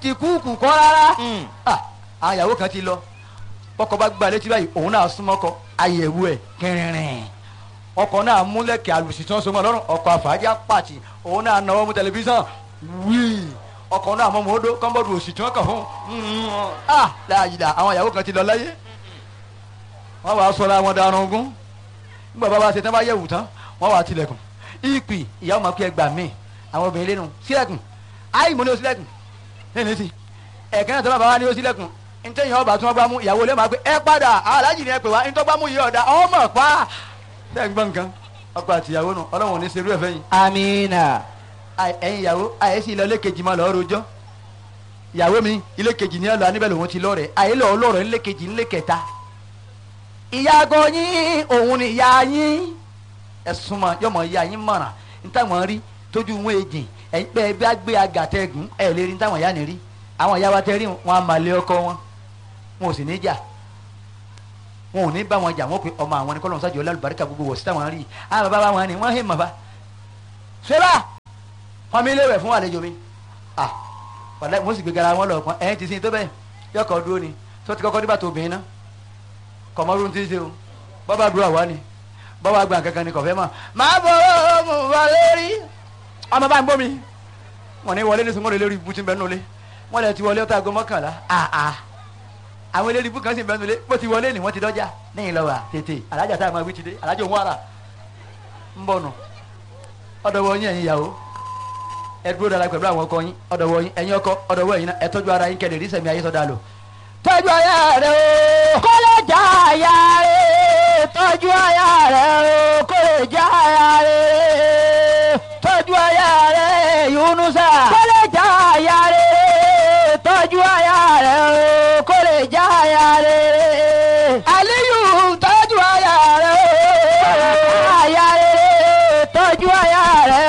ti kúùkù kọ́ rárá Ah, àwọn ìyàwó kan ti lọ ọkọ bá gba létí báyìí òun náà súnmọ́ kọ àyẹ̀wò ẹ̀ kẹrìnrìn ọkọ náà múlẹ̀kẹ̀ àlùsí tí wọ́n so mọ́ lọ́rùn ọkọ àfàájà pàtì òun náà náwó mú tẹlifíṣàn wíì ọkọ náà mọ́ mọ́ọ́dọ́ kọ́ńbọ́ọ̀dù òsì tí wọ́n kàn fún un ah láàyè àwọn ìyàwó kan ti lọ láyé wọ́n wàá sọ̀rọ̀ àwọn darun ogún nígbà bá wa ṣe tán bá yẹ̀wù tán wọ́n wàá tilẹ̀kùn ìpì ìyàwó máa kú ẹgbà míì àwọn obìnrin lẹ́nu sílẹ̀kùn áì mo ní o sílẹ̀kùn lẹ́nu sí ẹ̀kẹ́ náà tó bá bá wa ní o sílẹ̀kùn ntẹ́yìn ọba tí wọ́n gbá mú ìyàwó lẹ́ẹ̀ máa pé ẹ padà aláàjì ni ẹ pè wá ntọ́ gbá mú yìí ọ̀dà ọmọ pa ṣé ń gbọ́ nǹkan ọkọ àti ìyàwó nù ọlọ́run ò ní ṣerú ẹ̀ fẹ́yìn amina Àì- ẹ̀yin ìyàwó àyẹ̀sí ilé kejì máa lọ́ọ́ rojọ́ ìyàwó mi ilé kejì ní ọ̀lọ́ aníbẹ̀ lòun ti lọ́ọ̀rẹ̀ àyè lọ́ọ́ lọ́ọ̀rẹ̀ ilé kejì ilé kẹta ìyàgò yín òun ni ìyá yín ẹ̀sùn mọ̀ yọmọ ìyá yín mọ̀ràn nítawọn rí tójú wọn èjì ẹ̀yin pé ẹ bá gbé agàtẹ́gùn ẹ̀ lè rí nítawọn ìyá ni rí àwọn ìyá wa tẹ́ rí wọn a máa lé ọkọ wọn wọn ò sì ní jà wọn ò ní bá wọn jà wọn pe ọmọ àwọn ni kọ́lọ́n sájọ lálùbáríkà gbogbo wọ̀ sí táwọn rí àwọn bàbá wọn ni wọ́n hẹ́ mọ̀ bá ṣẹlá wọn mi léwẹ̀ fún àlejò mi ah wàlẹ́ mo sì gbé gara wọn lọ kàn ẹ̀yìn ti sin tó bẹ́ẹ̀ yọkọ̀ dúró ni tó ti kọ́kọ́ nígbà tó obìnrin náà kọ̀mọ́rú ti ṣe o bọ́bá dúró àwa ni bọ́bá gbà kankan ni kọ̀fẹ́ mọ̀ máa bọ̀ ọ́ mo wà lórí ọmọ bá ń bọ́ mi wọn ní wọlé ní sunwọ́n lórí ibú tí ń bẹ nulẹ̀ wọn lè ti wọlé ọtá aago mọ́kànlá àà àwọn eléré ibú kan sì ń bẹ nulẹ̀ bó ti wọlé ni wọ́n ti dọ́jà lẹ́yìn lọ́wọ́ tètè alájà tá a máa wí ti dé alájà òun wàrà ń bọ̀ nù ọ̀dọ̀ wọ yín ẹ̀yin ìyàwó ẹ dúró dára pẹ̀lú àwọn ọkọ yín ọ̀dọ̀ wọ yín ẹ̀yin ọkọ ọ̀dọ̀ wọ yín náà ẹ tọ́jú ara yín kẹ́lẹ̀ rí sẹ̀mí ayé sọ́dà lò tọ́jú aya rẹ o kó lè já aya rẹ̀ tọ́jú aya rẹ̀ o kó lè já aya rẹ̀ tọ́jú aya rẹ Yunusa kó